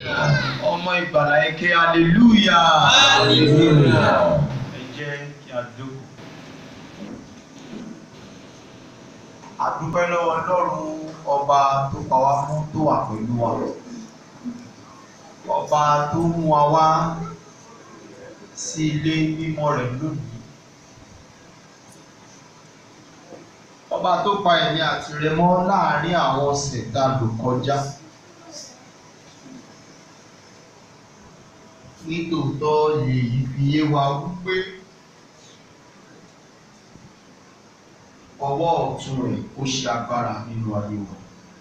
ọmọ ìgbàlà eke hallelujah. Hallelujah. ẹ jẹ́ kí a jókòó. a dúpẹ́ lọ́wọ́ ọlọ́run ọba tó pa wá mọ́ tó wà pẹ̀lú wa ọba tó mú wa wá sí ilé mímọ́ rẹ̀ lónìí ọba tó pa ẹ̀mí àti rẹ mọ́ láàárín àwọn ọ̀sẹ̀ tá a lò kọjá. nítòótọ́ lèyí fi yé wa wípé ọwọ́ ọ̀tún rẹ̀ ó ṣe agbára nínú ayé wa.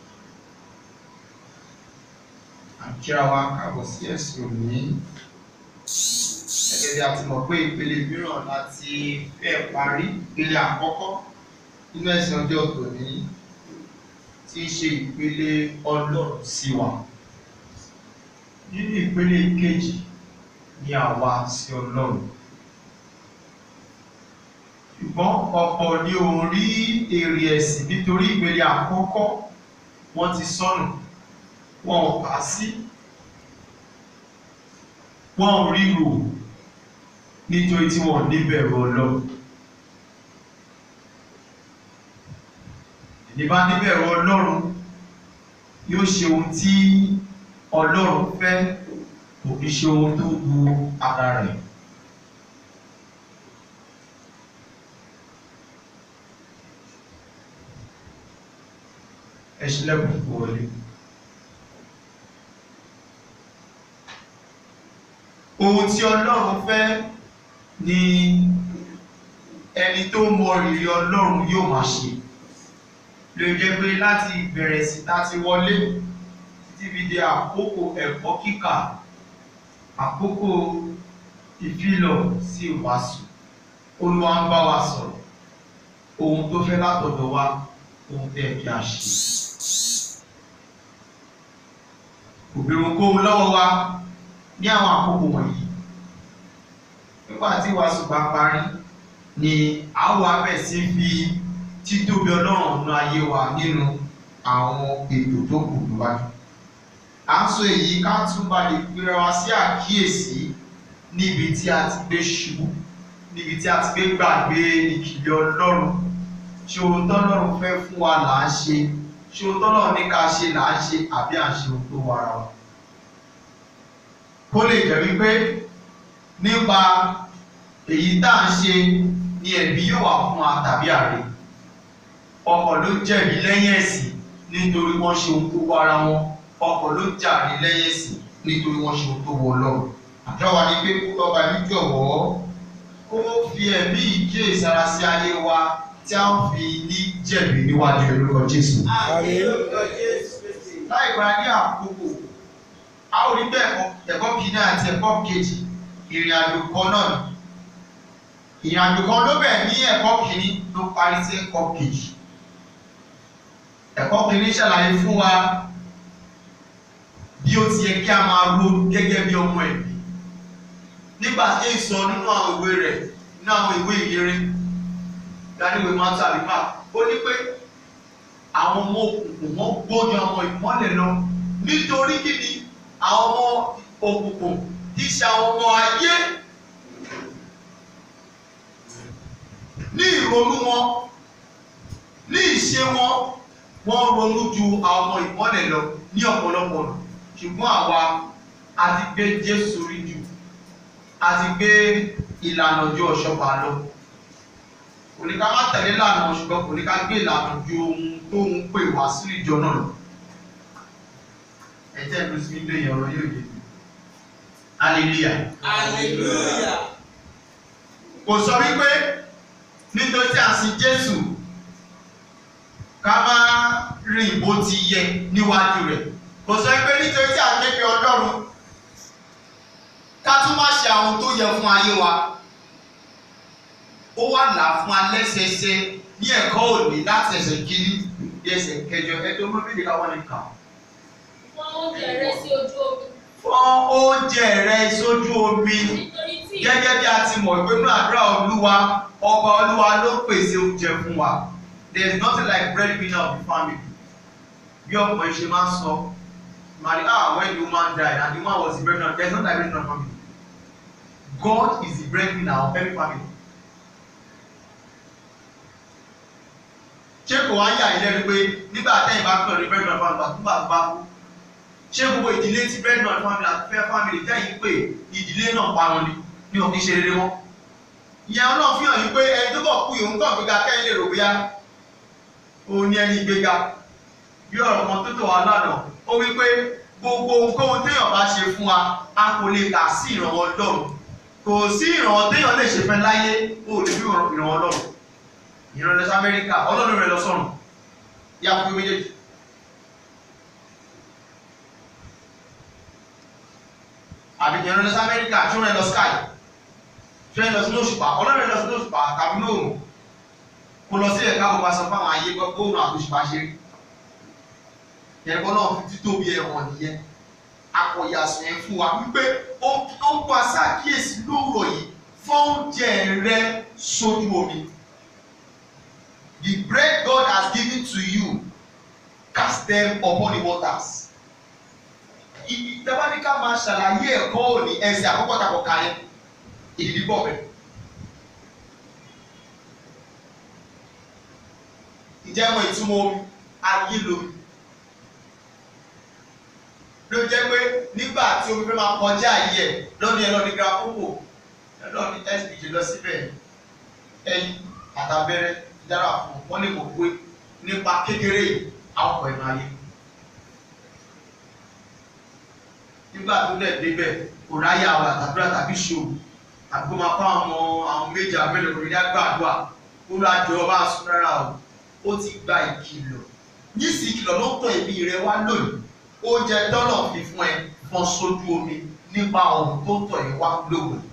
àkíra wa káàbọ̀ sí ẹ̀sìn òní gẹ́gẹ́ bí a ti mọ̀ pé ìpele mìíràn láti fẹ́ parí ìpele àkọ́kọ́ nínú ẹ̀sìn ọjọ́ tòní tí í ṣe ìpele ọlọ́run sí wa. nínú ìpele kejì ní àwa sí ọlọ́run. ṣùgbọ́n ọ̀pọ̀ ni ò rí èrè ẹ̀sìn nítorí ìpele àkọ́kọ́ wọ́n ti sọnù wọn ò kà sí wọn ò rí rò nítorí tí wọn ò níbẹ̀rù ọlọ́run. ẹni bá níbẹ̀rù ọlọ́run yóò ṣe ohun tí ọlọ́run fẹ́ kò fi ṣe ohun tó wu ara rẹ̀. ẹ ṣílẹ̀kùn kó wọlé. ohun tí ọlọ́run fẹ́ ni ẹni tó mọ rírì ọlọ́run yóò máa ṣe lè jẹ́ pé láti ìbẹ̀rẹ̀ sí tá ti wọlé títí fi di àkókò ẹ̀kọ́ kíkà àkókò ìfilọ̀ sí ìwàásù olúwa ń bá wa sọ̀rọ̀ ohun tó fẹ́ látọ̀dọ̀ wa ohun tẹ́ kí a ṣe. òbírun kó lọ́wọ́ wa ní àwọn àkókò wọ̀nyí nígbà tí ìwàásù bá parí ni àwọn abẹ́ sí fi títóbi ọlọ́run ọ̀nà ayé wa nínú àwọn ètò tó kù níwájú à ń sọ èyí ká tún bá lè gbéra wa sí àkíyèsí níbi tí a ti gbé ṣubú níbi tí a ti gbé gbàgbé ìkìlẹ̀ ọlọ́run ṣé ohun tọ́lọ́run fẹ́ fún wa là ń ṣe ṣé ohun tọ́lọ́run ní ká ṣe là ń ṣe àbí à ń ṣe ohun tó wà ara wa. kó lè jẹ́ wípé nípa èyí tá à ń ṣe ni ẹ̀bí yóò wà fún wa tàbí àrè ọkọ̀ ló jẹ̀bi lẹ́yìn ẹ̀sìn nítorí wọ́n ṣe ohun tó wà ara wọn ọkọ̀ ló jàre lẹ́yìn ẹ̀sìn nítorí wọ́n ṣe ohun tó wọ ọlọ́run àjọ wa ni pé kó lọ́ba ní jọ̀wọ́ kó fi ẹ̀mí ìjẹ́ ìsara sí ayé wa tí a ń fi ní jẹ̀bi níwájú orúkọ Jésù. láì gba ní àkókò a ó rí bẹ́ẹ̀ ẹ̀kọ́ kìíní àti ẹ̀kọ́ kejì ìrìn àjò kan náà ni ìrìn àjò kan ló bẹ̀ ní ẹ̀kọ́ kìíní ló parí sí ẹ̀kọ́ kejì ẹ̀kọ́ kìíní ṣàlàyé fún wa bí ó ti yẹ kí a máa ro gẹ́gẹ́ bí ọmọ ẹ̀mí nígbà tí èyí sọ nínú àwọn ìwé rẹ̀ nínú àwọn ìwé ìyẹrẹ ìdáníwèé máa tàbí máa ó ní pé àwọn ọmọ òkùnkùn wọn gbójú àwọn ìmọ́lẹ̀ lọ nítorí kí ni àwọn ọmọ òkùnkùn tí ṣe àwọn ọmọ ayé ní ìrònú wọn ní ìṣe wọn wọ́n ronú ju àwọn ọmọ ìmọ́lẹ̀ lọ ní ọ̀pọ̀lọpọ̀ ọ̀nà ṣùgbọ́n àwa a ti gbé Jésù rí jù a ti gbé ìlànà ju ọ̀ṣọ́pá lọ kò ní ká má tẹ̀lé ìlànà ṣùgbọ́n kò ní ká gbé ìlànà ju ohun tó ń pè wá sí ìjọ náà lọ ẹ̀jẹ̀ ìlú sí ilé ìyọ̀rọ̀ yóò yé mi hallelujah Hallelujah. kò sọ wípé nítorí tí a sin Jésù ká má rìn bó ti yẹ níwájú rẹ̀ kò sọ pé nítorí tí a képe Ọlọ́run ká tún má ṣe àwọn tó yẹ fún ayé wa ó wà là fún alẹ́sẹsẹ ní ẹ̀kọ́ òní láti ẹsẹ̀ kìíní dé ẹsẹ̀ kẹjọ ẹjọ́ mọ́bìlì káwọn ní kà. Fọ́n oúnjẹ rẹ sí ojú omi. fọ́n oúnjẹ rẹ sójú omi Nítorí tí gẹ́gẹ́ bí a ti mọ̀ pé nínú àdúrà Olúwa ọba Olúwa ló pèsè oúnjẹ fún wa there is nothing like breadwinner of the family bí ọ̀pọ̀ ìṣe máa ń sọ marry ah when the woman die and the woman was the breadwinner there is no division of family God is the breadwinner of every family. ṣé kò wá yà ilé rí pé nígbà tẹ́yìn bá pẹ̀lú breadwinner family bá tó bá tó bá kú ṣé gbogbo ìdílé tí breadwinner family àti fair family tẹ́yìn pé ìdílé náà parun ni ní òkè ṣe rere mọ́ ìyẹn ọlọ́run fi hàn yín pé ẹni tó bọ̀ kú yòó ń kàn gbéga kẹ́yìn lè rò bóyá òun ni ẹni gbéga bí ọ̀rọ̀ kan tó tó wà lánàá ó wí pé gbogbo ohunkóhun téèyàn bá ṣe fún wa a kò lè kà sí ìrànwọ́ ọlọ́run kò sí ìrànwọ́ téèyàn lè ṣe fẹ́ láyé ó lè fi ìrànwọ́ ọlọ́run ìran lọ sí amẹ́ríkà ọlọ́run rẹ̀ lọ sọ̀rùn yá fún méjèèjì. àbí ìran lọ sí amẹ́ríkà tí wọ́n rẹ̀ lọ sky tí wọ́n rẹ̀ lọ sí lóṣùpá ọlọ́run rẹ̀ lọ sí lóṣùpá tàbí lóòrùn kò lọ sí ẹ̀ka gbogbo aṣọ fáwọn ayé gbóòrùn àtòṣùpá ṣe rí yẹn kọ́ náà fi títóbi ẹ̀ hàn nìyẹn akọ̀yàsùn yẹn fún wa wípé ó ń pa sákìyèsí lóòrọ̀ yìí fọ́njẹ rẹ sójú omi. The bread God has given to you, cast them upon the waters. Ìtẹ́wáníkà máa ṣàlàyé ẹ̀kọ́ òní ẹsẹ̀ àkọ́kọ́ takọ̀ ká yẹn. Ìdìbí bọ̀ bẹ́ẹ̀. Ǹjẹ́ àwọn ìtumọ̀ omi ayé lomi? Ló jẹ́ pé nígbà tí omi fẹ́ máa kọjá ayé ẹ̀ lọ́ní ẹ̀ lọ́ní grapopo ẹ̀ lọ́ní SBJ lọ síbẹ̀ ẹyin àtàbẹ̀rẹ̀ dára fún wọn lè mọ̀ pé nípa kékeré àwọn ọ̀pọ̀ ẹ̀nu ayé. nígbà tó dẹ̀ débẹ̀ kò ráyè àwọn àtàdúrà tàbí ṣòwò àbí kó máa kọ́ àwọn àwọn méjì abẹ́lẹ̀ kò rí àgbàdua kó lọ àjọ ọba àsún rárá o ó ti gba ìkìlọ̀ níìsí ìkìlọ̀ ló ń tọ̀ ẹ̀mí rẹ wá lónìí oúnjẹ tọ́lọ̀ fi fún ẹ fọ́n sójú omi nípa ohun tó tọ̀ ẹ wá lónìí.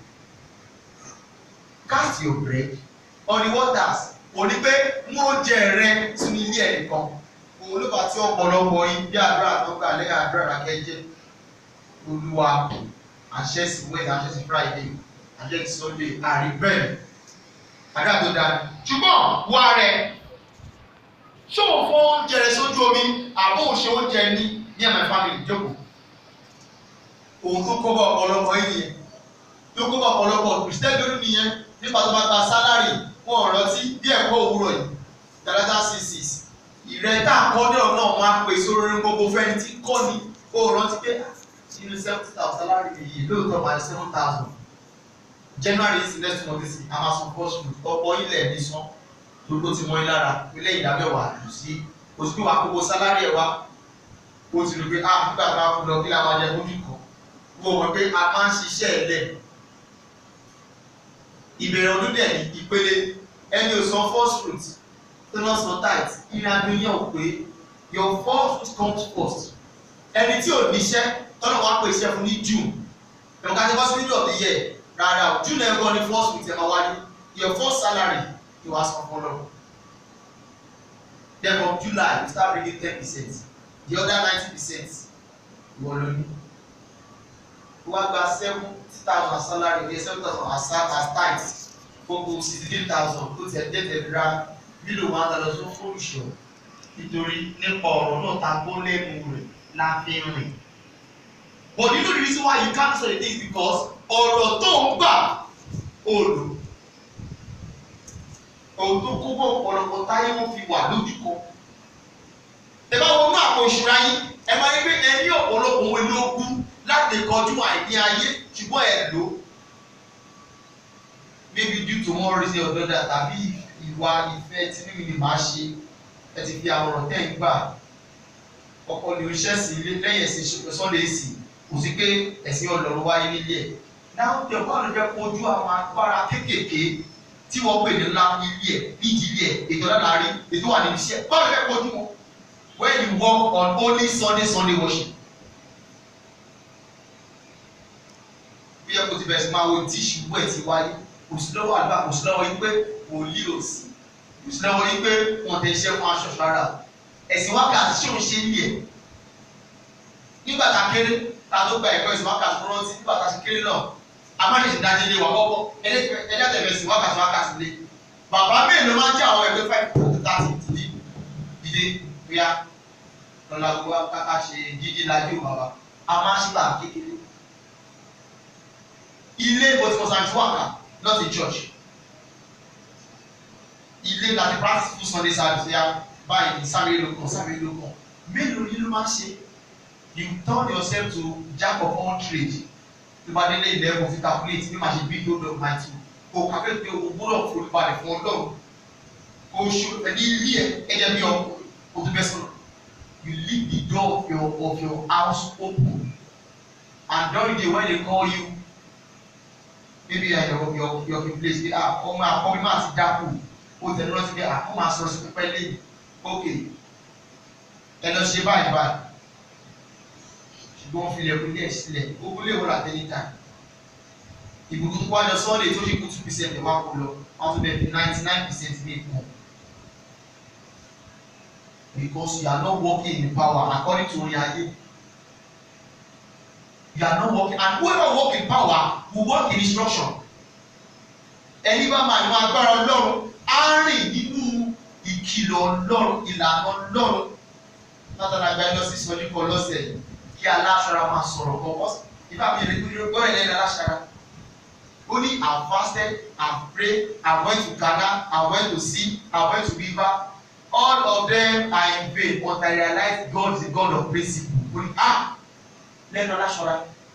cast your bread on the waters kò ní pé mú oúnjẹ rẹ sínú ilé ẹnìkan òun ló bá tí ọ̀pọ̀lọpọ̀ yín bí àdúrà tó gbà lẹ́yìn àdúrà rákẹ́jẹ́ olúwa àṣẹ sí wẹ́ẹ̀dì àṣẹ sí friday àṣẹ sí sunday àrí bẹ́ẹ̀ àdúrà tó dáa ṣùgbọ́n wá rẹ ṣé òun fọ oúnjẹ rẹ sójú omi àbó òun ṣe oúnjẹ ní ní ẹ̀mẹ̀ family jókòó òun tó kọ́ bọ̀ ọ̀pọ̀lọpọ̀ yín nìyẹn tó kọ́ bọ̀ ọ̀pọ̀lọpọ̀ kìrìsìtẹ́nì lórí nìyẹn nípa tó bá gba sálárì wọn ò rántí bí ẹ̀kọ́ òwúrọ̀ yìí tàlátà six six ìrẹ́ tá a kọ́ ní ọ̀nà máa pè sórí gbogbo fẹ́ni tí kọ́ ni ó rántí pé nínú seventy thousand salary yìí lóòótọ́ máa ní seven thousand january is next month is amazon first food ọ̀pọ̀ ilẹ̀ ní sàn gbogbo ti mọ ẹ lára ilé ìdámẹ́wàá lù sí oṣù tó wà gbogbo salary ẹ̀ wá ó ti rí pé ah nígbà tá a fún lọ kí la máa jẹ lójú kan wọ́n mọ̀ pé a máa ń ṣiṣẹ́ ẹ̀ lẹ̀ ìbẹ̀rẹ̀ ọdún dẹ̀ ní ìpele ẹni ò san first fruit tó náà san tithe ìrìn àjò yẹn ò pé your first fruit comes first ẹni tí ò níṣẹ́ tọ́nà wá pè iṣẹ́ fún ní june ẹ̀ka tí wọ́n sí middle of the year rárá o june ẹ̀ gan ni first fruit ẹ̀ máa wáyé your first salary you ask for lọ then from july you start bringing ten percent the other ninety percent ìwọ ló ní wọ́n gba seventy thousand salary ní seven thousand as as tithe gbogbo sixteen thousand tó tiẹ̀ tẹ̀tẹ̀ ra mílò one thousand tó fún ìṣọ̀ nítorí nípa ọ̀rọ̀ náà ta gbó lẹ́nu rẹ̀ la fi rìn. but you know the reason why you can't say this because ọ̀rọ̀ tó ń gbà ó lò ohun tó kó bọ̀ ọ̀pọ̀lọpọ̀ táyé wọn fi wà lójú kan. ẹ bá wọnú àpò ìṣúra yín ẹ máa ń gbé ẹ ní ọ̀pọ̀lọpọ̀ òwe lógún láti lè kọjú àìní ayé ṣùgbọ́n ẹ lò ó maybe due to one reason or another tàbí ìwà ìfẹ́ tí mímí ni màá ṣe ẹ ti fi àwọn ọ̀rọ̀ tẹ́ ń gbà ọkọ ni oṣiṣẹ́ sí ilé lẹ́yìn ẹ̀sìn sunday sí kò sí pé ẹ̀sìn ọlọ́run wáyé nílé ẹ̀ náà tẹ ọkọ àlọ́ fẹ́ kojú àwọn agbára kéékèèké tí wọ́n pè ní ńlá nílé ẹ̀ nídìílé ẹ̀ ètò ọ̀dàlárí ètò wà níbi iṣẹ́ báwo fẹ́ kojú wọn when you work on only sunday sunday worship bí ẹ kò ti bẹ̀rẹ̀ sí máa wo tíṣù wẹ̀ ti wáyé kò sí lọ́wọ́ àdúrà kò sí lọ́wọ́ yín pé wòlíì ò sí kò sí lọ́wọ́ yín pé wọ́n ti ṣe fún aṣọ rárá ẹ̀sìn wákàtí ṣé òun ṣe ń yẹ nígbà tá a kéré ta tó gba ẹ̀kọ́ ẹ̀sìn wákàtí fún rántí nígbà tá a ṣe kéré náà a má lè ṣe dájú ilé wa kọ́kọ́ ẹ̀dá tẹ̀lé ẹ̀sìn wákàtí wákàtí lé bàbá mélòó máa ń jẹ́ àwọn ẹgbẹ́ five to thirty dìde dìde bóyá lọ́la gbọ́ káká ṣe jíjí lajú bàbá a máa ṣe bá kékeré ilé ìbòtìmọ̀sán fún àká not a church ilé láti practice fún sunday service ya báyìí sáré lókàn sáré lókàn mélòó ni ló máa ń ṣe you turn yourself to jack of all trades tó bá délé ilẹ̀ ẹ̀kọ́ fi calculate bí màá ṣe bí tó lọ máa ti o calculate pé o gbọ́dọ̀ forúbalẹ̀ fún ọlọ́run o ṣe ẹni ilé ẹ ẹ̀jẹ̀ bí ọkọ̀ o tó bẹ́ sọ̀rọ̀ you leave the door of your of your house open and during the day when they call you maybe uh, your your your place say ah ọmọ àkọ́bí máa ti dákú o tẹ̀lé lọ sí pé ah ọmọ àsọ̀rọ̀ sí pípẹ́ lẹ́yìn ok ẹ lọ ṣe báyìí báyìí ṣùgbọ́n wọ́n fi ilẹ̀kùn ilé ẹ̀ sílẹ̀ gbogbo ilé ìwọ̀n àtẹnìta ìbùkún tó wájọ sunday tó ṣe kú two percent ẹ̀ wá kó lọ wọ́n tún bẹ̀ fi ninety nine percent ní ìpọ̀ because you are not working in power according to orin ayé you are not working and whoever work in power will work in instruction ẹni bá máa ní agbára ọlọ́run á rìn nínú ìkìlọ̀ ọlọ́run ìlànà ọlọ́run látara àgbáyé lọ sí ìsọjí kan lọ́sẹ̀ yìí kí aláṣọra máa sọ̀rọ̀ kọ́kọ́ ìfá mi lè gbé gbọ́ ẹ̀ lẹ́nu aláṣọra ó ní I fasted I prayed I went to Ghana I went to sea I went to river all of them are in vain but I realize God is the God of principle ó ní ah lẹ́nu aláṣọra.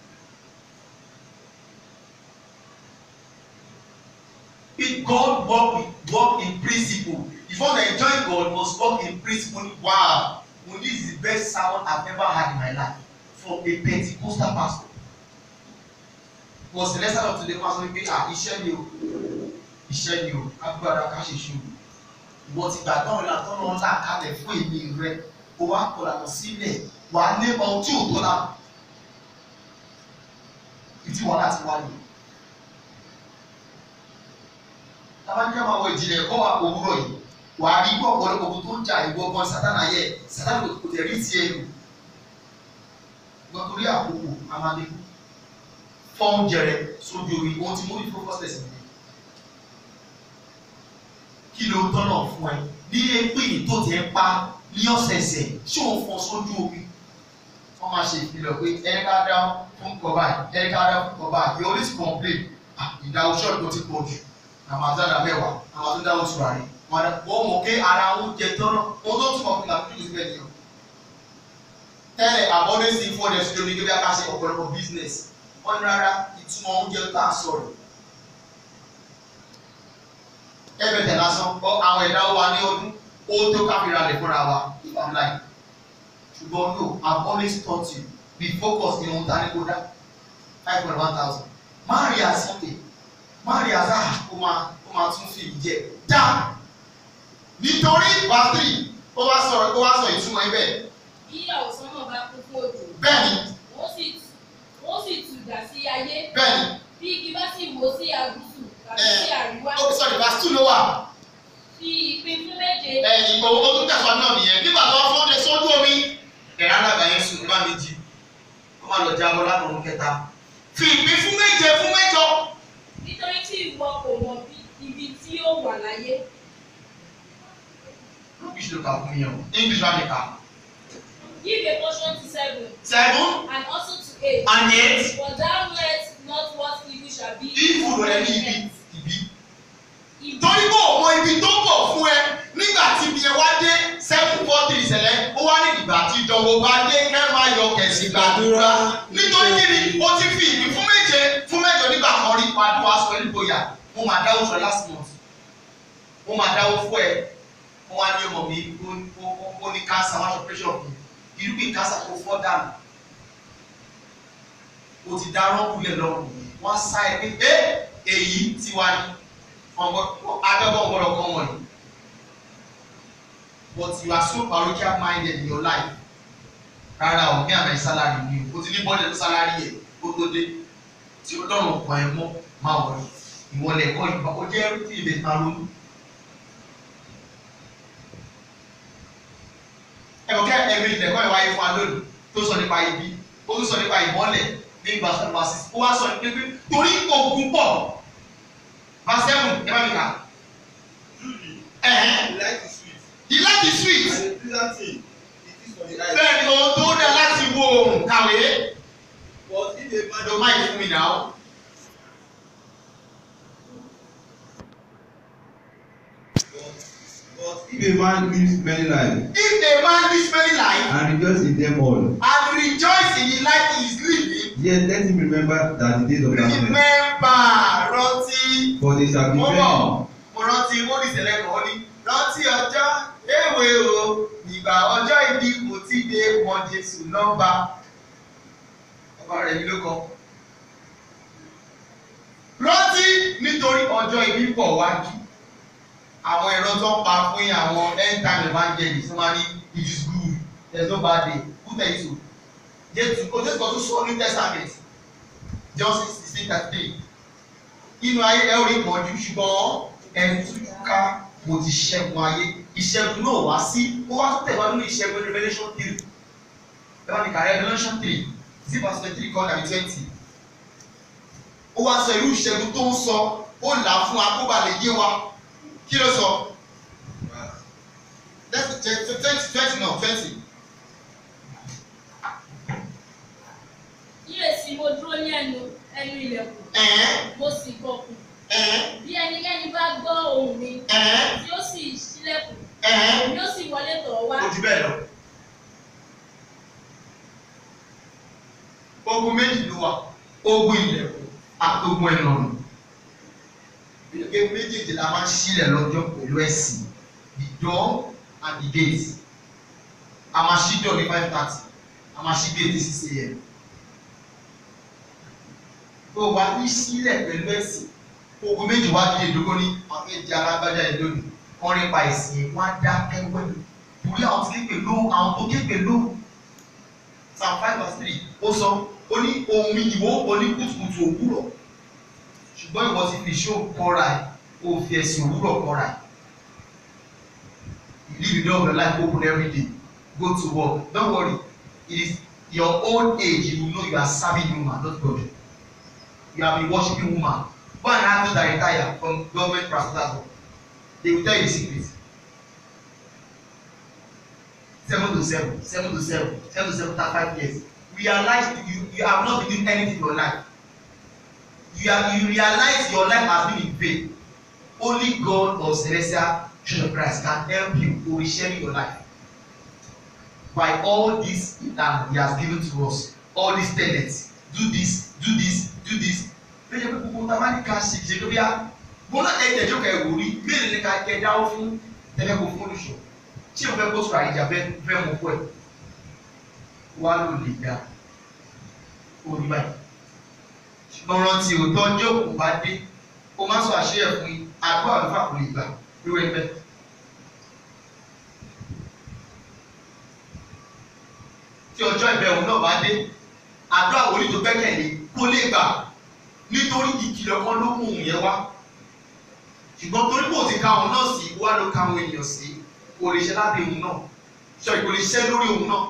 If God work with work in principle if you wan enjoy God you must work in principle wow well, this is the best sermon I've ever had in my life from a Pentecostal pastor was the lesson of today pastor wípé ah iṣẹ́ ni o iṣẹ́ ni o agbára ká ṣe ṣe o ìwọ ti gbà tán ìlànà tán náà là kalẹ̀ fún èmi rẹ o wá kọ̀ọ̀lá lọ sílẹ̀ wà á lé ohun tí ò tó la ìdí wọn láti wá nìyẹn. tábàjẹ́ máa wọ ìjìnlẹ̀ kọ́ wa òwúrọ̀ yìí wà á rí gbọ́ ọ̀pọ̀lọpọ̀ ogun tó ń jà ìwọ gan sátánà yẹ sátánà kò tẹ̀ rí tiẹ̀ lò gbọ́n torí àkókò amadékù fọ́n jẹrẹ sójú orí ohun tí mo rí focus test mi kí ló tọ́nà fún ẹ ní epin tó tẹ̀ ń pa ní ọ̀sẹ̀ẹ̀sẹ̀ ṣé òun fọ́n sójú omi wọ́n máa ṣe ìfilọ̀ pé ẹni ká dá fún kọ̀ọ̀bá ẹni ká dá fún kọ̀ọ̀bá you always complain ìdáwó ṣọ́ọ̀tì tó ti pọ̀ jù àmàzádà mẹ́wàá àwọn tó dáwọ́ tura rẹ̀ wọ́n mọ̀ pé ara oúnjẹ tọ́nà ohun tó túmọ̀ fún ìlànà ìlú síbẹ̀ nìyẹn tẹ́lẹ̀ àbọ̀dé sí fún ọdẹ sí lórí gbẹ́bí akáṣe ọ̀pọ̀lọpọ̀ business wọ́n ní rárá ìtumọ̀ oúnjẹ tá a sọ̀rọ̀ ẹbẹ̀ tẹ̀ lásán àwọn ẹ̀dá wa ní ọdún ó tó káfíra lè fúnra wa if i'm like ṣùgbọ́n no i've always taught you be focused ní ohun tá a ní kó dá five point one thousand má rí àsìkè má rí àsá kó máa kó máa tún fi ìjẹ dá nítorí bàtírì ó wá sọ ó wá sọ ìtumọ̀ ibẹ̀ bí àwòsàn náà bá kún fún òjò bẹ́ẹ̀ni wọ́n sì wọ́n sì tù dà sí ayé bẹ́ẹ̀ni bí igi bá sì wó sí àgùsù tàbí Eh, sí àríwá ó sọ ìbá tún ló wà fi ìpín fún méje ẹ̀yìn ìgbòho ó tún tẹ̀sán náà nìyẹn nígbà tó wọ́n fún ọdẹ sójú omi ẹ̀rọ alága yẹn sùn nígbà méjì ó má lọ jábọ́ látọ̀run kẹta fi ìpín fún méje fún mẹ́jọ nítorí tí ìwọ kò mọ bí ibi tí ó wà láyé English ló kà fún yẹn o English wà ní ká give a portion to seven seven and also to eight and eight but thou knowest not what evil shall be ìfù rẹ̀ ní ibi ibi Ibi- torí bò mọ ibi tó bọ̀ fún ẹ nígbà tí ibi yẹn wá dé seven four three ṣẹlẹ̀ ó wá ní ìgbà tí ìdánwò bá dé kẹ́ máa yọ kẹ̀sì gbàdúrà nítorí kíni o ti fi ìbí fún méje fún mẹ́jọ nígbà kan rí pàdé wa sọ nígbò yà mo máa dáwó fún ẹ last month mo máa dáwó fún ẹ mo wá ní ọmọ mi ó- ó- ó- ó ní cancer wá ṣe pressure fún mi irúgbìn cancer tó fọ́ dànù o ti dá rọ́ọ̀kúlẹ̀ lọ́rùn wọ́n sá ẹ pé ẹ èyí ti wá ní ọmọ akẹ́kọ̀ọ́ ọ̀gbọ́dọ̀ kọ́ wọ̀nyí but you are so parochial minded in your life rárá o ní àmì sálárì ni o o ti ní bọ́ọ̀lù tó sálárì yẹ kó tó dé tí ó dọ̀rùn ọkàn ẹ mọ́ máa wọ̀ ẹ́ ìwọlẹ̀ ẹ̀kọ́ ìgbà ó jẹ́ tí ìbẹ̀ máa ronú. ẹ̀kọ́ kẹ́ ẹ̀mí ìdẹ̀kọ́ ẹ̀ wáyé fún wa lónìí tó sọ nípa ibi ó tún sọ nípa ìmọ́lẹ̀ ní ìgbà sọ́dọ̀ wá sí ó wá sọ nípa pé torí ogun pọ̀ verse seven ẹ bá mi kà. Truly, Ẹ̀hẹ́n. the light is sweet, the light is sweet. and the pleasant thing, it is for the eye. bẹ́ẹ̀ ni ohun tó dá láti wo oòrùn kàwé But if a man ẹ̀dọ̀ máì fún mi náà. but If a man lives many lives if a man lives many life and rejoices in them all, and rejoice in the life he is living yet let him remember that the days of darkness, remember rántí for they shall be mo bọ̀ many. mo rántí mo ní ìṣẹ̀lẹ̀ kan ó ní rántí ọjọ́ èwe o ìgbà ọjọ́ ìbí kò tí ì dé mọ Jésù nọ́mbà ọba rẹ̀ mi ló kọ. rántí nítorí ọjọ́ ìbí pọ̀ wájú àwọn ẹ̀rọ tó ń pa fún àwọn end time evangelist wọ́n máa ní it is good there is no bad day who tell you so Jésù o Jésù kan tún sọ ní testament John sixteen thirty three inú ayé ẹ ò rí ìpọ́njú ṣùgbọ́n ẹni tújú ká mo ti ṣẹ́gun ayé ìṣẹ́gun náà wá sí ó wá tó tẹ̀wá nínú ìṣẹ́gun revolution three ẹ wá ní ká revolution three sí verse twenty three kọ́ nàbí twenty ó wá sọ irú ìṣẹ́gun tó ń sọ ó là á fún akóbalẹ̀ yé wa kí ló sọ twenty twenty náà twenty Kíyèsí mo dúró ní ẹnu ẹnu ilẹ̀kùn, ẹ̀ẹ́n mo sì gbọ̀kùn. ẹ̀ẹ́n Bí ẹnikẹ́ni bá gbọ́ ohùn mi, ẹ̀ẹ́n tí ó sì ṣílẹ̀kùn, ẹ̀ẹ́n èmi ó sì wọlé tọ̀ ọ́ wá. kò jù bẹ́ẹ̀ lọ. ogun méjì ló wà ogun ilẹ̀kùn àti ogun ẹ̀nàmù. ìlẹ̀kùn méjèèjì la máa ń sílẹ̀ lọ́jọ́ pẹ̀lú ẹ̀sìn the door and the gate. a máa ṣí door ní five thirty a máa ṣí gate ní six a.m. tó o bá ní sílẹ̀ pẹ̀lú ẹ̀sìn ogun méjì wá dé ìdógó ní àwọn méjì alágbájá yẹn lónìí wọ́n rí pa ẹ̀sìn wọn á dákẹ́ wẹ́lú torí àwọn tí képe ló àwọn tó képe ló psalm five verse three ó sọ ó ní ohun ìwọ ó ní kùtùkùtù òwúrọ̀ ṣùgbọ́n ìwọ ti fi ṣó kọ́ra ẹ̀ ó fi ẹ̀sìn òwúrọ̀ kọ́ra ẹ̀ you live the day of your life open every day go to work don't worry it is your old age you know you are serving human not God you have been worshiping woman go and ask those that retire from government practice they will tell you the secret seven to seven seven to seven seven to seven thirty five years realize you you have not been doing anything for your life you are you realize your life has been in vain only God of celestial church of Christ can help you to reshape your life by all this that he has given to us all these tenets do this do this do this lóye pé gbogbo ta bá ní ká ṣe ṣe lóbi á gbọ́dọ̀ ẹ̀jẹ̀ jókè ẹ̀wò rí mélòó ni ká jẹ dáwọ́ fún tẹ́lẹ̀ kó fún olùṣọ́ tí o fẹ́ kó sọ̀rọ̀ àyíjà fẹ́ fẹ́ mú fún ẹ̀ wá ló lè dá orí báyìí ṣùgbọ́n rántí òótọ́ ọjọ́ òkú bá dé o má sọ àṣeyẹ fún yín àdúrà àlùfáà kò lè gbà lórí ẹgbẹ́. tí ọjọ́ ìbẹ̀wò náà bá dé àdúrà wòlíì tó gbẹ́kẹ̀lé kó lè gbà nítorí ìkìlọ̀ kan ló mú òun yẹn wá ṣùgbọ́n torí kò ti ka òun náà sí wá ló ka àwọn ènìyàn sí kò lè ṣe lábẹ́ òun náà ṣe kò lè ṣe lórí òun náà.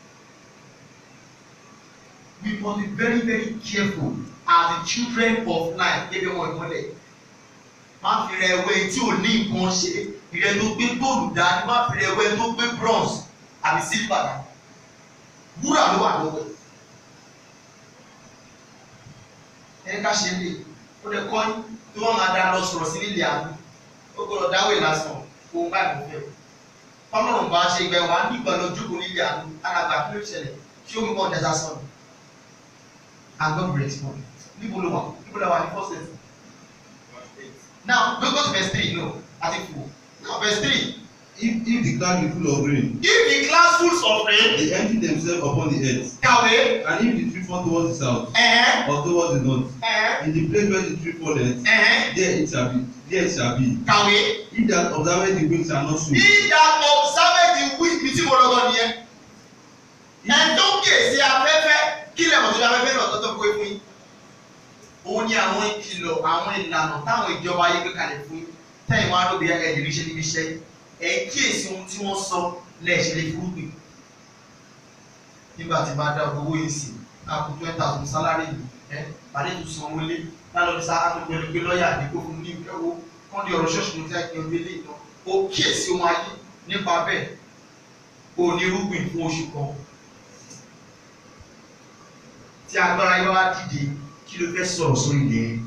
we must be very very careful as the children of life gẹ́gẹ́ wọn ìmọ́lẹ̀ má fi rẹ ẹwẹ́ tí ò ní nǹkan ṣe ìrẹ́ tó gbé góòlù dání má fi rẹ ẹwẹ́ tó gbé bronze àbí silver dání wúrà ló wà lọ́wọ́ ẹ̀. ẹni ká ṣe lè ó lè kọ́ tí wọ́n máa dá lọ sọ̀rọ̀ sí nílé àánú ó gbọ́dọ̀ dáwé lásán òun báyìí mo fẹ́ ọlọ́run bá ṣe ìgbà wa nígbà lọ jókòó nílé àánú alàgbà kí ló ṣẹlẹ̀ tí omi kan dẹ́sà sọ̀rọ̀ and God will respond níbo ló wà níbo ló wà ní first lesson now go go to verse three no àti fò now verse three If, if the cloud be full of rain, if the class full of rain they empty themselves upon the earth. kàwé And if the tree fall towards the south ẹ̀hẹ́n or towards the north, ẹ̀hẹ́n in the place where the tree falleth, ẹ̀hẹ́n there it shall be. There it shall be. kàwé He that observeth the wind shall not soon. he that observe the wind bí tí mo lọ́gọ́ nìyẹn ẹni tó kíyèsí afẹ́fẹ́ kí lè mọ̀ tó fi afẹ́fẹ́ náà tó tó kó fún yín òun ni àwọn ìkìlọ̀ àwọn ìlànà táwọn ìjọba ayé gbé kalẹ̀ fún yín tẹ́yìn wọn á lóbi ẹ̀ ẹ̀dì ríṣẹ́ níbi iṣẹ́ ẹ̀ kíyèsí ohun tí wọ́n sọ lẹ́ẹ̀ṣẹ̀ lè fúrúgbìn nígbà tí bá dá owó yìí sí àpò twenty thousand salary yìí ẹ pàdé tó san owó lé lálọ́ ní sáà tó gbẹlú gbé lọ́ọ̀yà àdínkù fún ní ìkẹ́wó kán di ọ̀rọ̀ ṣọ́ọ̀ṣì ní tí a kì í ọdún ilé ìtàn ó kíyèsí ohun ayé nípa bẹ́ẹ̀ o ní irúgbìn fún oṣù kan tí agbára yóò wá dìde kí ló fẹ́ sọ̀rọ̀ sórí ilẹ̀ yẹn.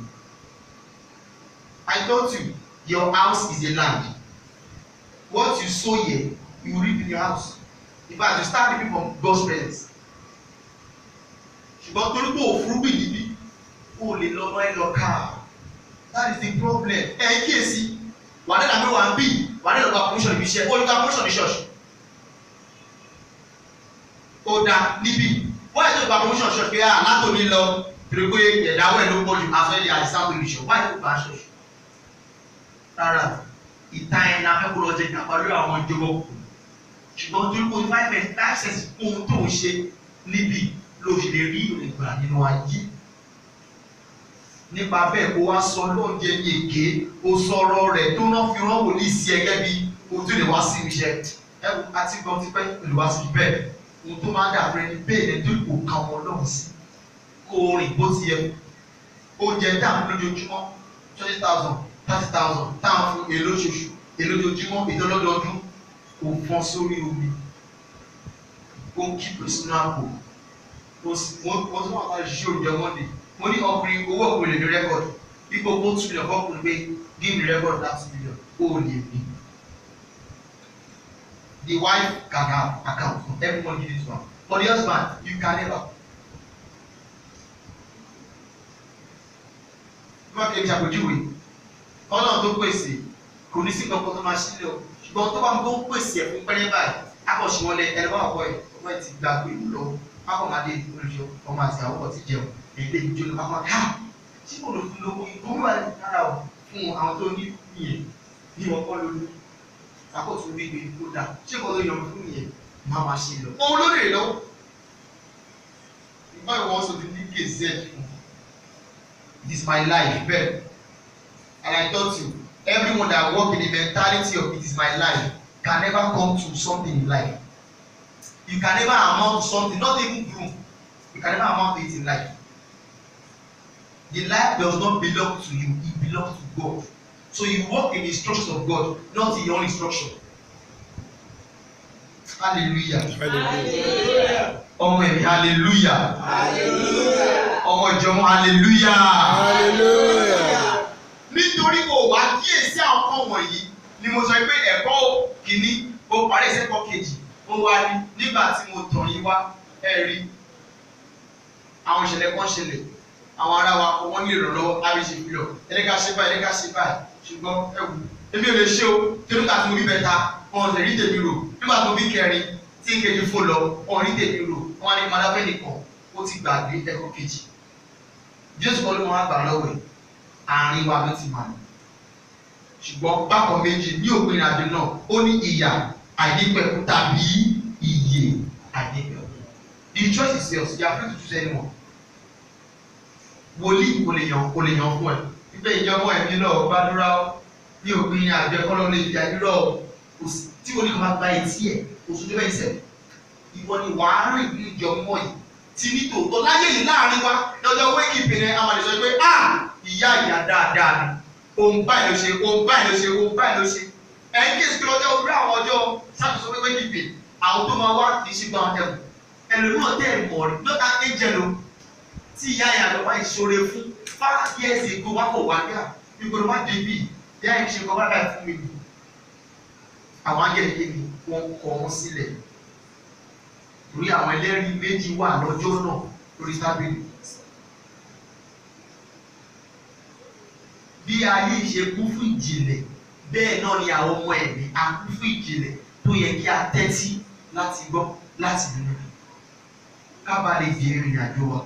I told you your house is a land what you sow here you reap in your house in fact you start reaping from God's presence ṣùgbọ́n torí pé òfurufú níbí o lè lọ lọ ẹ lọ ká that is the problem ẹ kíyèsí wà á dẹ́nà pé wà á bì wà á dẹ́nà gba promotion níbi iṣẹ́ ó ní gba promotion ní ṣọ́ọ̀ṣì ó dá níbí wọ́n yẹ kó gba promotion ṣọ́ọ̀ṣì pé à látòní lọ pèrè pé ẹ̀dáwọ̀ ẹ̀ ló pọ̀ jù àfẹ́lẹ́ àìsàn ìrìṣọ̀ wọ́n yẹ kó gba ṣọ́ọ̀ṣì rárá ìta ẹ̀ ní afẹ́kọ́ lọ jẹ ìjàmbá lórí àwọn ìjọba òkú ṣùgbọ́n torí pé five percent five percent ohun tó ń ṣe níbí ló ṣe lè rí ìgbà nínú ayé nípa bẹ́ẹ̀ kó wá sọ lóúnjẹ ní èké o sọ̀rọ̀ rẹ̀ tó náà fi rán wòlíì sí ẹgẹ́ bí o tún lè wá sí iṣẹ́ ẹ wo àti gbọ́n ti pẹ́ lè wá sí bẹ́ẹ̀ ohun tó máa ń dàbí ẹni bẹ́ẹ̀ ni tó kò ka wọn lọ́hùn sí kó o rìn bó ti yẹ oúnjẹ dáhùn lójoojúmọ́ twenty thousand thirty thousand táwọn fún èlò oṣooṣù èlò ojoojúmọ́ ìdánlọ́dọọdún kò fọ́n sórí omi ó ń kí pèsè náà kò mo tún wà láti ṣiṣẹ́ oúnjẹ mọ́ndé mo ní ọkùnrin owó ọkùnrin lè ní rẹ́kọ̀dì bí gbogbo two million fọkùnrin pé give me record that two million ó lè ní. the wife can have account everyone give it to am but the husband you can never. bí wọ́n fi ẹ̀mí àpèjúwe ọlọ́run tó pèsè kò ní sí kankan tó máa sílẹ̀ o ṣùgbọ́n tó bá ń gbọ́ pèsè ẹ̀ fún pẹ́rẹ́ báyìí akọ̀ṣe wọn lẹ ẹni bá wà kọ́ ẹ̀ ọmọ ẹ̀ ti gba pé ìlú lọ akọ̀mọdé olùṣọ́ ọmọ àti àwọn ọkọ̀ ti jẹun èdè ìjọ ló máa ká tí kò lò fún lówó ìgbóhùn wà lára o fún àwọn tó ní ìyẹn ní wọn kọ́ lólu akọ̀tún gbígbé kó dà ṣé kò ló yọ fún ìyẹn máa máa ṣe lọ. òun ló lè lọ́wọ́ ìgbà ìwọ̀n sọ ti ní gèzè fún it is my life bẹ́ẹ̀ and I taught you everyone that work in the mentality of it is my life can never come to something in life you can never amount to something not even groom you can never amount to it in life the life does not belong to you it belongs to God so you work in the instructions of God not in your own instruction hallelujah Hallelujah. ọmọ ẹ̀mí hallelujah Hallelujah. ọmọ ìjọmọ hallelujah Hallelujah. nítorí o wá kíyèsí àwọn kan wọ̀nyí ni mo sọ pé ẹ̀kọ́ kìíní o parí ẹ̀sẹ̀kọ́ kejì ó wá ní nígbà tí mo tàn yín wá ẹ rí àwọn ìṣẹ̀lẹ̀ kan ṣẹlẹ̀ àwọn ará wa kò wọ́n ní ìrànlọ́wọ́ lábẹ́ ṣe fi lọ ẹni ká ṣe báyìí ẹni ká ṣe báyìí ṣùgbọ́n ẹ wù èmi ò lè ṣe o torí nígbà tí mo bí bẹ́ta wọn ò lè rí tèmi rò nígbà tí mo bí kẹrin tí n kejì fò lọ wọn ò rí tèmi rò wọn á ní madafẹ́ nìkan ó ti gbàgbé ẹ̀kọ́ kejì jésù kọ́ ló máa gbà lọ́wọ́ ẹ̀ àárín wa ló ti máa lọ ṣùgbọ́n bákan méjì ní òpin ìrìnàjò náà ó ní ìyà àìnípẹ̀kun tàbí ìyè àìnípẹ̀kun the choice is yours you are free to choose anyone wòlíì kò lè yàn kò lè yàn fún ẹ wípé ìjọba ẹ̀mí náà gbàdúrà ó ní òpin ìrìnàjò ẹ̀kọ́ lọ́ọ́ lè fi àdúrà ó kò sí tí wòlíì kan bá gba etí ẹ̀ oṣù tó bẹ́ẹ̀ sẹ̀ ìwọ ni wàá rìn ní ìjọ mọ́ yìí ti ní tòótọ́ láyé yìí láàrin wa lọ́jọ́ wéèkì ìpìlẹ̀ àwọn àdìsọ pé ah ìyá ìyá dáadáa ni ohun báyìí ló ṣe ohun báyìí ló ṣe ohun báyìí ló ṣe ẹ̀yin kí èsì pé ọjọ́ orí àwọn ọjọ́ ṣàtúnṣe pé wéèkì ìpè àwọn tó máa wá kì í ṣe gbọ́n ẹ̀wọ̀n ẹlòmíràn tẹ̀ mọ̀ rí lọ́ta ẹ̀jẹ̀ ló tí ìyá ìyá lọ́wọ́ ìṣòro fún five years ago wá kò wá gbà ìgbòho wá débi ìyá yìí ṣe kọ́ bá báyìí fún mi àwọn akẹ́kẹ́ mi wọ́n kọ́ wọn sílẹ̀ torí àwọn ẹlẹ́rìí méjì wà lọ́jọ́ náà lórí tábìlì. bí ayé ṣe kún fún ìjìnlẹ̀ bẹ́ẹ̀ náà ni àwọn ọmọ ẹ̀mí a kún fún ìjìnlẹ̀ tó yẹ kí a tẹ́tí láti gbọ́ láti nínú rẹ̀ ká bá lè di ìrìn àjò wa.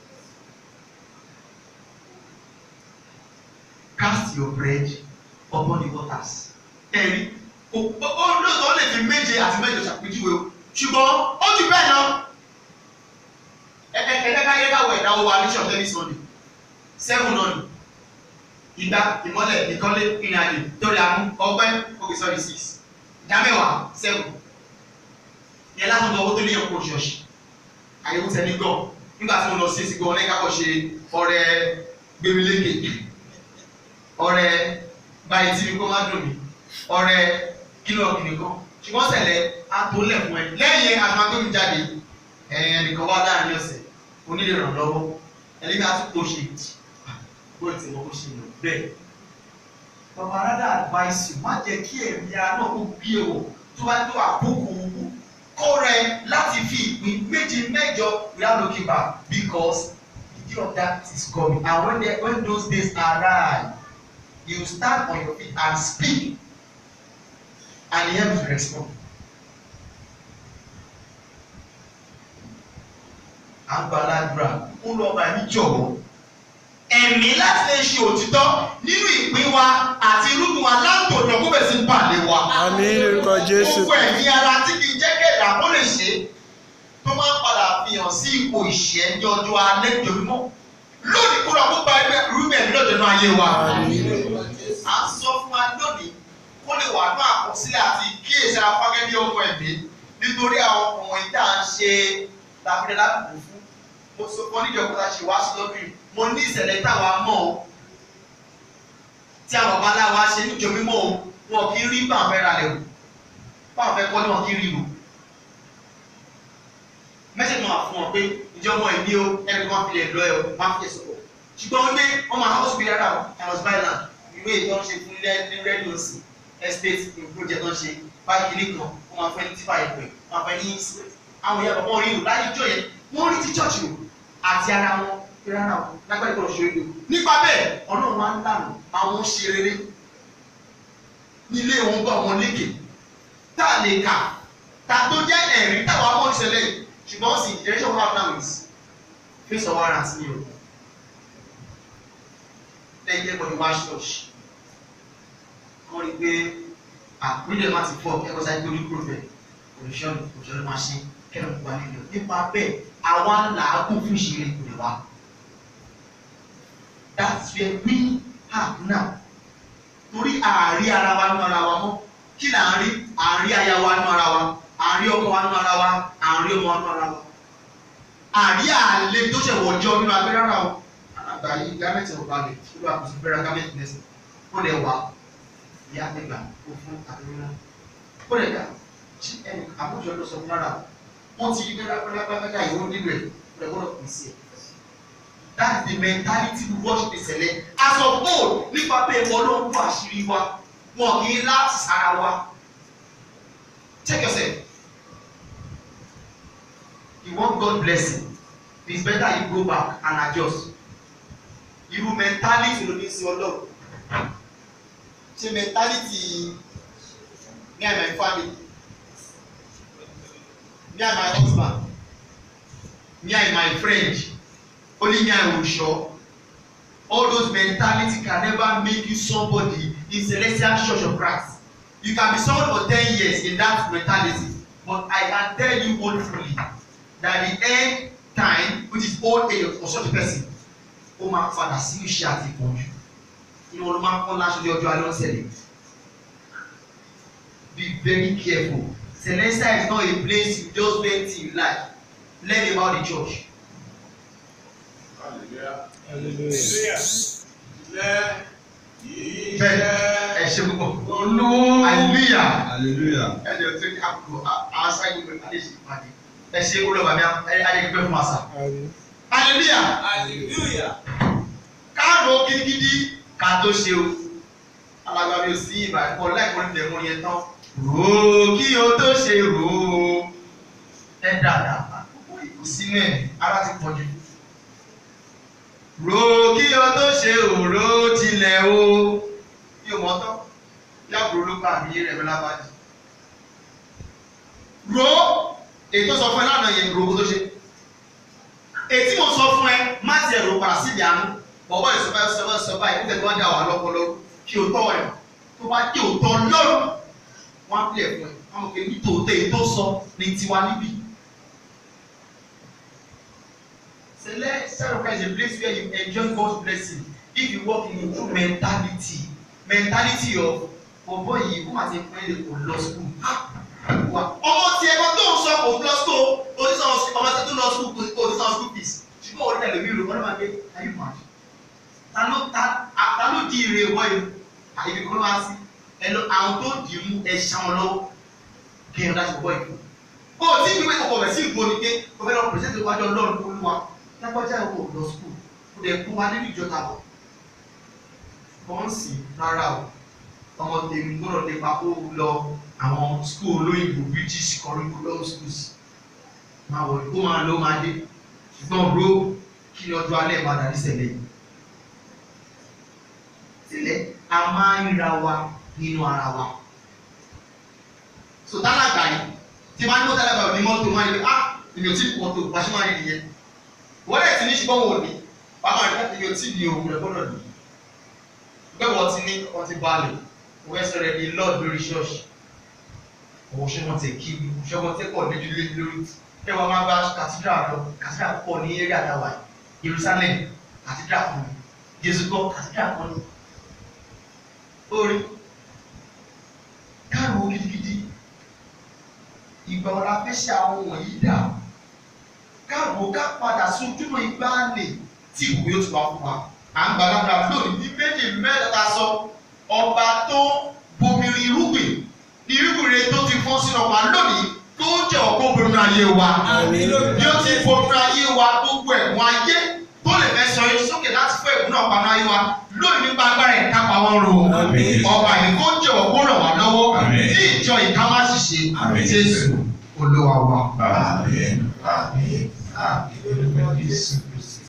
cast your bread upon the waters. ẹ̀rí ó ó lóòótọ́ lè fi méje àti mẹ́jọ ṣàpèjúwe o ṣùgbọ́n ó jù bẹ́ẹ̀ lọ. ẹ̀ẹ́dẹ́gbẹ́ yẹ káwọ̀ ẹ̀dá wo wa ní ṣọ̀tẹ́ ní sunday seven náà ni ìgbà ìmọ́lẹ̀ ìkọ́lé ìrìnàjò torí àmú ọgbẹ́ okay sorry six ìdámẹ́wàá seven yẹn lásán tó owó tó ní ẹ̀kọ́ ṣọ̀ṣì àyẹ̀wò tẹ̀lé gan nígbà tí mo lọ sí ìsìnkú ọ̀lẹ́ kákọ̀ ṣe ọrẹ gbẹmílékè ọrẹ báyìí tí mi kó má dùn mí ọrẹ kílọ̀ kìnìkan ṣùgbọ́n sẹ̀lẹ̀ àtòlẹ̀ fún ẹ lẹ́yìn àtúntò tó ń jáde ẹ̀yìn ẹnìkan wá láàrin ọ̀sẹ̀ onílé ràn lọ́wọ́ ẹlẹ́gbẹ́ àtúntò ṣe bó ti mọ bó ṣe lò bẹ́ẹ̀. bàbá rádà advice you má jẹ́ kí ẹ̀mí ara náà kó gbé o tó bá tó àkókò kó rẹ láti fi ìpín méje mẹ́jọ without looking back because the day of that is coming and when, they, when those days arrive you stand on your feet and speak and he helps you respond. àgbàlagbà ń lọ bá mi jọ̀wọ́ ẹ̀mí láti lè ṣe òtítọ́ nínú ìpín wa àti irúgbìn wa látòdò kó bẹ̀ sí pàdé wa. Àmín lórúkọ Jésù. gbogbo ẹ̀mí ara tí kì í jẹ́ kẹ̀dá kó lè ṣe tó máa ń padà fihàn sí ipò ìṣẹ́ ní ọjọ́ alẹ́ ìjọba lónìí kúrò kó gba ẹgbẹ́ irúgbìn ẹ̀mí lọ́dọ̀ náà ayé wa. Àmín. à ń sọ fún wa lónìí kó lè wà ní àkọsílẹ̀ àti kíyèsí afágẹ́ bí ọmọ ẹ̀mí nítorí àwọn ọmọ ìta ń ṣe lábẹ́rẹ́ lábùkù fún mo sọ fún oníjọba tá a ṣe wá sí lọ́dún yìí mo ní ìṣẹ̀lẹ̀ táwa mọ̀ ọ́ tí àwọn bàbá aláwa ṣe níjọ mímọ́ o wọn kì í rí bàǹfẹ́ ra lẹ̀ o bàǹfẹ́ kọ́ ni wọn kì í rí o mẹ́sẹ̀ máa fún ọ pé ìjọba ìní o ẹni kan fi lè lọ ẹ o máa fi ẹ̀sọ́ pọ̀ ṣùgbọ́n wọ́n gbé wọ́n máa house bí rárá o house by land ìwé ìtọ́ ń ṣe fún ilé ní rẹ́díò sí estate project tó ń ṣe báyìí kìíní kan wọ́n máa fẹ́ ní tífà ìpè wọ́n máa fẹ́ ní àwọn ìyá bàbá orí o láyé ìjọ yẹn wọ́n rí ti church o àti ara wọn fi rárá o lágbàdo kan ṣe é nípa bẹ́ẹ̀ ọlọ́run máa ń lànà àwọn ṣe rere nílé wọn bá wọn lékè tá a lè kà tá tó jẹ́ ẹ̀rí táwọn amọ̀ ìṣẹ̀lẹ̀ yìí ṣùgbọ́n sì generation one now is face of warrant ni o lẹ́yìn ẹ̀kọ́ ni wáṣ church wọ́n rí i pé àpínlẹ̀ má ti fọ́ ẹ̀kọ́ sáyé torí kúrò bẹ́ẹ̀ òṣìṣẹ́ òṣìṣẹ́ máa ṣe kẹ́lẹ́ kó wá nílò nípa bẹ́ẹ̀ àwa làágùn fún ìṣeré ìpìlẹ̀ wa that's where we are now torí àárí ara wa nínú ara wa mọ́ kí là ń rí àárí aya wa nínú ara wa àárí ọkọ wa nínú ara wa àárí ọmọ wa nínú ara wa àárí àlè tó ṣe wọ̀jọ́ nínú abẹ́rẹ́ ara wa àgbà yìí gámẹ́tì ọ̀gá rẹ̀ ló wà kó sí bẹ́rẹ̀ gámẹ́tì lẹ́sìn ó lè wà ìyá ẹgbà kó fún àdúrà ó lè dà tí ẹnì àbújọ ló sọ fún ara wọn ti yí bẹ́rẹ̀ pẹ́lẹ́pẹ́lẹ́ ìwọ nílò ẹ̀ ó lè gbọ́dọ̀ pín sí ẹ̀ that's the mentality we worship ìṣẹ̀lẹ̀ as of old nípa pé ẹ̀mọ́ ló ń bọ́ àṣírí wa wọn kì í láti sára wa check yourself you want God blessing it's better you go back and adjust irú mentality ló ní sí ọlọ́run ṣe mentality me and my family me and my husband me and my friend only me and Osho all those mentality can never make you somebody in celestial church of Christ you can be someone for ten years in that mentality but I can tell you wonderfully that the end time which is old age of such a person ó máa padà sí iṣẹ́ àti ìpọ́njú inú wọn ló máa ń pọ́n láṣọ ní ọjọ́ alẹ́ ọ̀sẹ̀ rẹ̀ be very careful celestial is not a place you just wait till you like learn about the church. Hallelujah. bẹ́ẹ̀ ẹ ṣe púpọ̀ hallelujah hallelujah ẹ jẹ́ tó ní àpò àṣà ìlú pẹ̀lú àlejò ìpàdé ẹ ṣe olùwà mi ayẹyẹ fún àṣà Àmín. hallelujah Hallelujah. káàró gidigidi ká tó ṣe o alágbàbí ò sí ìbà ẹ̀kọ́ lẹ́kọ̀ọ́ níbẹ̀ mọ́ yẹn tán rò ó kí o tó ṣe rò ó ẹ dáadáa àkókò ìkú sínú ẹ̀ ara ti pọ̀ jù rò ó kí o tó ṣe òró tilẹ̀ o bí o mọ̀ tán yàgò ló bá mi rẹ̀ mi lábàájì rò ó èyí tó sọ fún ẹ lánàá yẹn rò ó kó tó ṣe èyí tí mo sọ fún ẹ má ti ẹ̀rọ padà sí ìdí àánú bọ̀bọ̀ ìsọ̀bá ìsọ̀bá ìsọ̀bá yìí nígbà tí wọ́n dá wà lọ́pọ̀lọ́ kí o tọ́ ẹ̀ tó bá kí o tọ́ lọ́rùn wọ́n á pè fún ẹ wọ́n mọ̀ pé ní tòótọ́ èyí tó sọ ní tiwa níbí. Select self is a place where you enjoy God's blessing if you work in a true mentality mentality of bọ̀bọ̀ yìí wọ́n àti ẹ̀pẹ́ lè kò lọ school ọmọ tí ẹ̀kọ́ tó ń sọ kò lọ school oníṣàn ọmọ tí tó lọ school kò ní sàn school fees ṣùgbọ́n orí tẹ̀lé mi rò wọ́n máa gbé ayé màá ta ló ta ta ló di ire wọ́ yìí àyè kọ́ ló wá sí ẹ lọ àwọn tó dì í mú ẹ ṣá wọn lọ́wọ́ kí n láti bọ́ ìlú. Bó o tí ìwé kọ̀kọ̀ rẹ̀ sí ìgbó ni pé o fẹ́ lọ pèsè ìwájú ọlọ́run olúwa lágbájá ìwọ lọ skul o dẹ̀ kó wa nínú ìjọta bọ̀. Wọ́n sì rárá o ọmọ tèmi gbọ́dọ̀ lè pa kó lọ àwọn skul olóyìnbó British curriculum schools máa wọ̀ kó máa lọ máa dé ṣùgbọ́n bro kí ni ọjọ́ alẹ́ máa dàrí sẹ̀lẹ̀ yìí. Sílẹ̀ a máa ń ra wa nínú ara wa. So tálákà yìí tí máa ń mú tálákà ní mọ́tò máa ń lè ah èmi ò tí kò mọ́tò bá ṣe máa rí nìyẹn. Wọ́n lè ti ní ṣùgbọ́n wò ní bàbá rẹ̀ èmi ò tí ní òun rẹ̀ gbọ́dọ̀ ní. Bẹ́ẹ̀ wọ́n ti ní wọ́n ti balẹ̀ wọ́n fẹ́ sọ̀rọ̀ ẹni lọ́ọ̀d lórí ṣọ́ọ̀ṣì. Òwò ṣé wọ́n ti kí mi, ṣé wọ́n ti pọ̀ lójú lé lórí. Kí wọ́n máa bá kàtídrà lọ, kàtídrà pọ̀ ní eré àdáwà yìí. Jerusalem kàtídrà kan ní. Jésù kọ́ kàtídrà kan ní. Orí káàrò gidigidi ìgbà ọ̀la fẹ́ ṣe àwọn wọ̀nyí dà káàbò ká padà sí ojúmọ̀ ìgbàanì tí ìwé yóò tún wá fún wa à ń gbàdúrà lónìí ní méjì mẹ́ta sọ ọba tó bomirin irúgbìn ní irúgbìn rẹ tó ti fọ́n sínú ọ̀pá lónìí tó jẹ́ ọ̀pọ̀ bomirin ayé wa Àmín. bí ó ti bomirin ayé wa gbogbo ẹ̀gbọ́n ayé tó lè fẹ́ sọ yín sókè láti fún ẹ̀gbọ́n náà paná ayé wa lónìí nípa agbára ìka pa wọn rò Àmín. ọba yìí kó jọ̀wọ́ kó ràn wá lọ́wọ́ Àmín. ní ìjọ ìka má ṣiṣẹ́ Àmín. Jésù Olúwa wa. Amen. Amen. Amen.